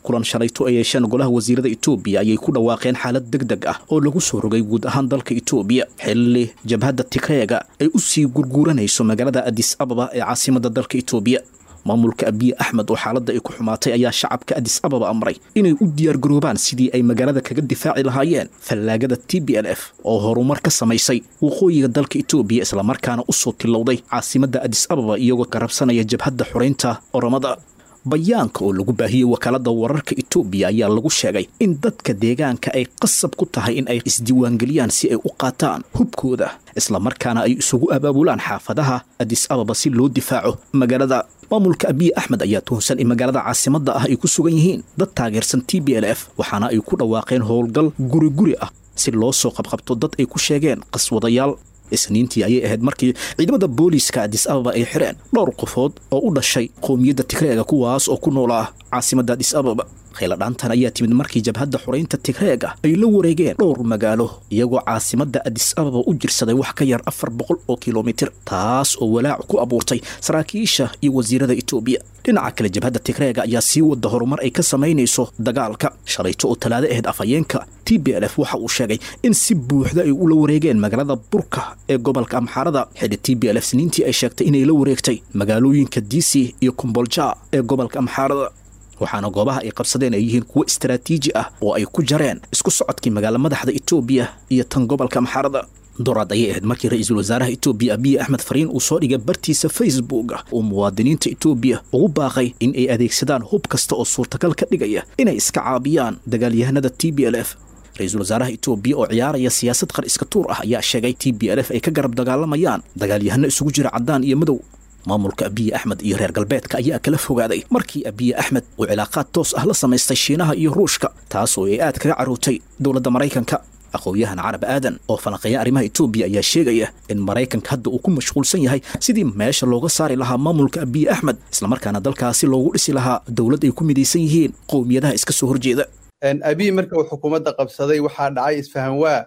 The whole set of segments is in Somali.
kulan shalayto ay yeesheen golaha wasiirada etoobiya ayay ku dhawaaqeen xaalad deg deg ah oo lagu soo rogay guud ahaan dalka etoobiya xilli jabhadda tigreega ay u sii gurguuranayso magaalada adis ababa ee caasimadda dalka etoobiya maamulka abiye axmed oo xaaladda ay ku xumaatay ayaa shacabka adis ababa amray inay u diyaargaroobaan sidii ay magaalada kaga difaaci lahaayeen fallaagada t b l f oo horumar ka samaysay waqooyiga dalka etoobiya islamarkaana u soo tilowday caasimadda adis ababa iyagoo garabsanaya jabhadda xoraynta oromada bayaanka oo lagu baahiyey wakaaladda wararka etoobiya ayaa lagu sheegay in dadka deegaanka ay qasab ku tahay in ay isdiiwaangeliyaan si ay u qaataan hubkooda islamarkaana ay isugu abaabulaan xaafadaha adis ababa si loo difaaco magaalada maamulka abiye axmed ayaa tuhunsan in magaalada caasimadda ah ay ku sugan yihiin dad taageersan t b l f waxaana ay ku dhawaaqeen howlgal guri guri ah si loo soo qabqabto dad ay ku sheegeen qaswadayaal isniintii ayay ahayd markii ciidamada booliiska adis ababa ay xireen dhowr qofood oo u dhashay qowmiyadda tigreega kuwaas oo ku noolaa caasimadda adis ababa khayladhaantan ayaa timid markii jabhadda xoraynta tigreega ay la wareegeen dhowr magaalo iyagoo caasimadda adis ababa u jirsaday wax ka yar afar boqol oo kilomitir taas oo walaac ku abuurtay saraakiisha iyo wasiirada etoobiya dhinaca kale jabhadda tigreega ayaa sii wada horumar ay ka samaynayso dagaalka shalayto oo talaado ahayd afhayeenka t b l f waxa uu sheegay in si buuxda ay ula wareegeen magaalada burka ee gobolka amxaarada xidhi t b l f sniintii ay sheegtay inay la wareegtay magaalooyinka diisi iyo kombolja ee gobolka amxaarada waxaana goobaha ay qabsadeen ay yihiin kuwo istaraatiiji ah oo ay ku jareen isku socodkii magaala madaxda etoobiya iyo tan gobolka amxaarada doraad ayay ahayd markii ra-iisul wasaaraha etoobiya abiye axmed fariin uu soo dhigay bartiisa facebook uu muwaadiniinta etoobiya ugu baaqay in ay adeegsadaan hub kasta oo suurtagal ka dhigaya inay iska caabiyaan dagaalyahanada t b l f ra-iisul wasaaraha etoobiya oo ciyaaraya siyaasad qar iska tuur ah ayaa sheegay t b l f ay ka garab dagaalamayaan dagaalyahano isugu jira caddaan iyo madow maamulka abiye axmed iyo reer galbeedka ayaa kala fogaaday markii abiye axmed uu cilaaqaad toos ah la samaystay shiinaha iyo ruushka taas oo ay aad kaga carruurtay dowladda maraykanka aqoon-yahan carab aadan oo falanqeeya arrimaha etoobiya ayaa sheegaya in maraykanka hadda uu ku mashquulsan yahay sidii meesha looga saari lahaa maamulka abiye axmed islamarkaana dalkaasi loogu dhisi lahaa dowlad ay ku midaysan yihiin qowmiyadaha iska soo horjeeda abiy marka uu xukuumadda qabsaday waxaa dhacay isfahanwaa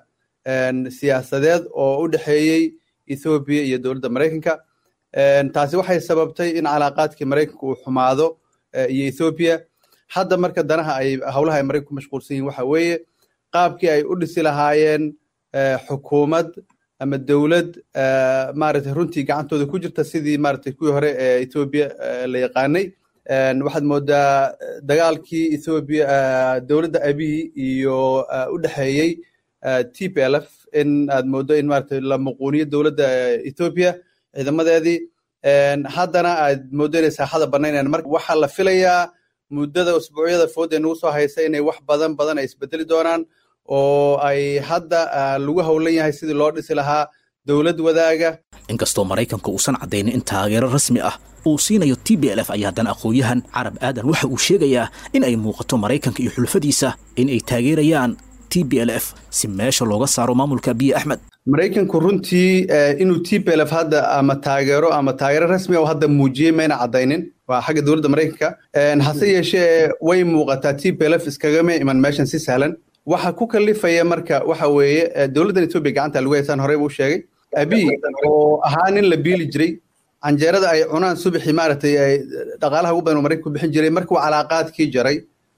siyaasadeed oo u dhexeeyey ethoobiya iyo dowladda maraykanka taasi waxay sababtay in calaaqaadkii maraykanka uu xumaado iyo ethoobiya hadda marka danaha ay howlaha ay maraykanku mashquulsan yihin waxa weeye qaabkii ay u dhisi lahaayeen xukuumad ama dowlad maaragtay runtii gacantooda ku jirta sidii maaragtay kuwii hore ee ethoobiya la yaqaanay waxaad moodaa dagaalkii ethoobiya dowladda abiy iyo u dhexeeyey t p l f in aad moodo in maaragtay la muquuniyo dowladda ethoobiya ciidamadeedii haddana aad moodo inay saaxada banaynayaan marka waxaa la filayaa muddada usbuucyada food ee nagu soo haysa inay wax badan badan ay isbedeli doonaan oo ay hadda lagu howlan yahay sidii loo dhisi lahaa dowlad wadaaga inkastoo maraykanka uusan caddaynin in taageero rasmi ah uu siinayo t b l f ayaa haddana aqoon-yahan carab aadan waxa uu sheegayaa in ay muuqato maraykanka iyo xulfadiisa in ay taageerayaan t b l f si meesha looga saaro maamulka abiye axmed maraykanku runtii inuu t p l f hadda ama taageero ama taageero rasmi oo hadda muujiyey mayna caddaynin waa xagga dowladda maraykanka hase yeeshee way muuqataa t p l f iskagama iman meeshan si sahlan waxa ku kalifaya marka waxa weeye dowladdan etoobiya gacanta lagu haysaan horey buu sheegay abiy oo ahaa nin la biili jiray canjeerada ay cunaan subaxii maaragtay ay dhaqaalaha ugu badan uu maraykanku bixin jiray markuu calaaqaadkii jaray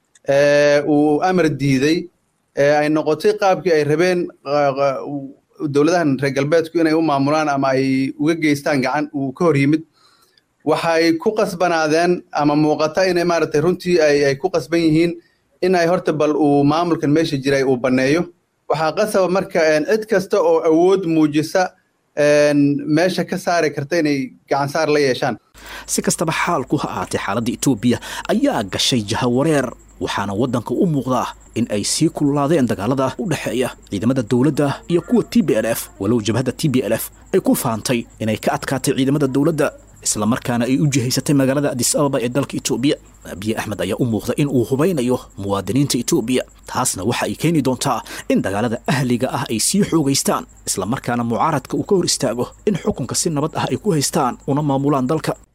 uu amar diiday ay noqotay qaabkii ay rabeen dowladahan reer galbeedku inay u maamulaan ama ay uga geystaan gacan uu ka hor yimid waxay ku qasbanaadeen ama muuqata inay maaragtay runtii ay ku qasban yihiin in ay horta bal uu maamulkan meesha jiray uu banneeyo waxaa qasaba marka cid kasta oo awood muujisa meesha ka saari karta inay gacansaar la yeeshaan si kastaba xaalku ha ahaatee xaaladda etoobiya ayaa gashay jahawareer waxaana waddanka u muuqdaa in ay sii kululaadeen dagaalada u dhexeeya ciidamada dowladda iyo kuwa t b l f walow jabhadda t b l f ay ku faantay inay ka adkaatay ciidamada dowladda islamarkaana ay u jihaysatay magaalada adis ababa ee dalka etoobiya abiye axmed ayaa u muuqda in uu hubaynayo muwaadiniinta etoobiya taasna waxa ay keeni doontaa in dagaalada ahliga ah ay sii xoogaystaan islamarkaana mucaaradka uu ka hor istaago in xukunka si nabad ah ay ku haystaan una maamulaan dalka